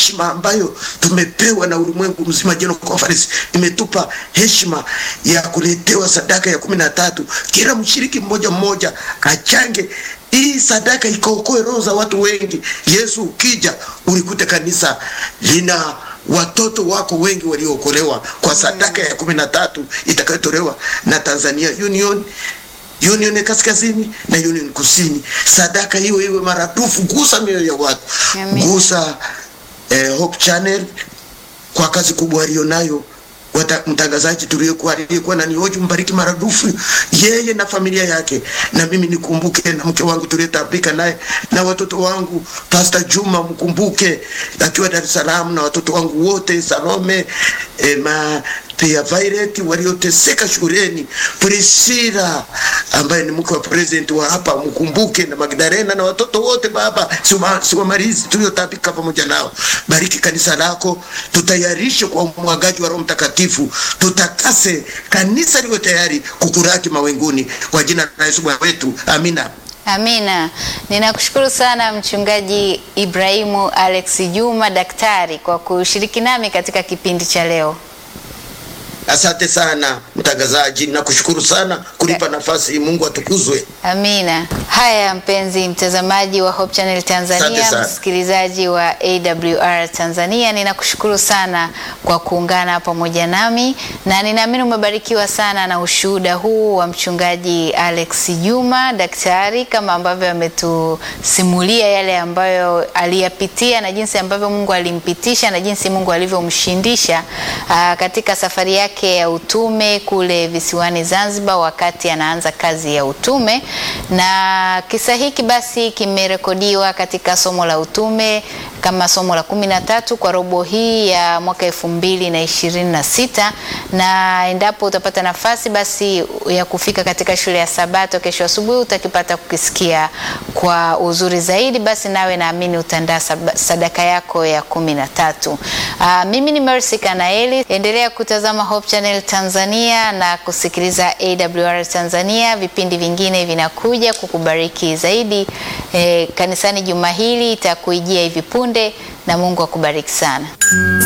heshima ambayo tumepewa na ulimwengu mzima. General Conference imetupa heshima ya kuletewa sadaka ya kumi na tatu. Kila mshiriki mmoja mmoja achange hii sadaka ikaokoe roho za watu wengi. Yesu ukija ulikute kanisa lina watoto wako wengi waliookolewa kwa sadaka ya kumi na tatu itakayotolewa na Tanzania Union Union kaskazini na Union kusini. Sadaka hiyo iwe maradufu, gusa mioyo ya watu, Amen. gusa eh, Hope Channel kwa kazi kubwa alionayo wata- mtangazaji tuliyekuwa aliyekuwa na nihoji mbariki maradufu yeye na familia yake, na mimi nikumbuke na mke wangu tuliyetambika naye na watoto wangu, Pastor Juma mkumbuke akiwa Dar es Salaam na watoto wangu wote Salome eh, ma pia Violet walioteseka shuleni, Priscilla ambaye ni mke wa president wa hapa mkumbuke, na Magdalena na watoto wote Baba, siwa- siwamalizi tuliotapika pamoja nao. Bariki kanisa lako, tutayarishe kwa umwagaji wa Roho Mtakatifu, tutakase kanisa liwe tayari kukuraki mawinguni, kwa jina la Yesu Bwana wetu, amina. Amina. Ninakushukuru sana Mchungaji Ibrahimu Alex Juma daktari kwa kushiriki nami katika kipindi cha leo. Asante sana mtangazaji, nakushukuru sana kunipa nafasi. Mungu atukuzwe. Amina. Haya, mpenzi mtazamaji wa Hope Channel Tanzania, Asante sana. msikilizaji wa AWR Tanzania, ninakushukuru sana kwa kuungana pamoja nami na ninaamini umebarikiwa sana na ushuhuda huu wa mchungaji Alex Juma daktari, kama ambavyo ametusimulia yale ambayo aliyapitia na jinsi ambavyo Mungu alimpitisha na jinsi Mungu alivyomshindisha aa, katika safari yake ya utume kule visiwani Zanzibar wakati anaanza kazi ya utume. Na kisa hiki basi kimerekodiwa katika somo la utume kama somo la kumi na tatu kwa robo hii ya mwaka elfu mbili na ishirini na sita na endapo utapata nafasi basi ya kufika katika shule ya Sabato kesho asubuhi utakipata kukisikia kwa uzuri zaidi, basi nawe naamini utaandaa sab- sadaka yako ya kumi na tatu. Aa, mimi ni Mercy Kanaeli, endelea kutazama Hope Channel Tanzania na kusikiliza AWR Tanzania. Vipindi vingine vinakuja kukubariki zaidi. E, kanisani juma hili itakuijia hivi punde na Mungu akubariki sana.